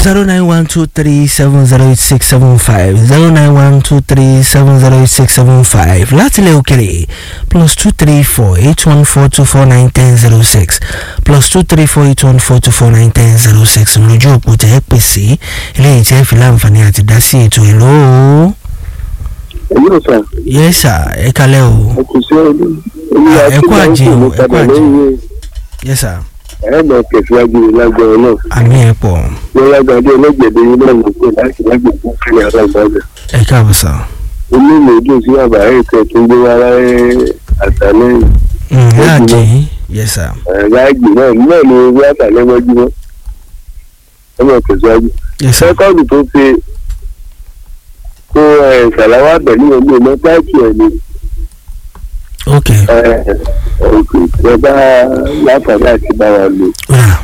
zero nine one two three seven zero eight six seven five zero nine one two three seven zero eight six seven five láti ilẹ̀ òkèrè plus two three four eight one four two four nine ten zero six plus two three four eight one four two four nine ten zero six lójú òpó tẹ́ ẹ pè sí eléyìí tí ẹ fi láǹfààní àti dá sí ètò ìlú o. èyí ò sà yes sir ẹ kalẹ́ o. ẹ kò sí ọdún olúwa ẹ tí kú wọ́n ń àjẹun, kó ẹ kú padà àjẹun. lẹ́yìn yes sir ẹ máa tẹ̀síwájú lágbára náà àmì ẹ̀ pọ̀ wọ́n lágbàdo ọlọ́gbẹ̀dẹ̀ yín náà ló pè láti lágbègbè fún yàrá ìbàdàn ẹ káàbọ̀ sir. onímọ̀ ojú sí bàbá ẹ̀ tẹ̀ tó ń gbé wá láyé àtàlẹ́yìn Mm, Ẹ láàjì jùlọ. yín yes sir. láàgbè náà náà ni owó àtàlẹ́mọ́júmọ́ ẹ máa tẹ̀síwájú. yes sir. sẹ́kọ̀ndì tó ṣe kó ẹ̀ ṣàlàwà pẹ̀lú ọgbẹ́ ọmọ táàkì ẹ̀ ni ok ẹ̀ òkè ẹ bá láǹfààní àti bá wa lò ọ̀rà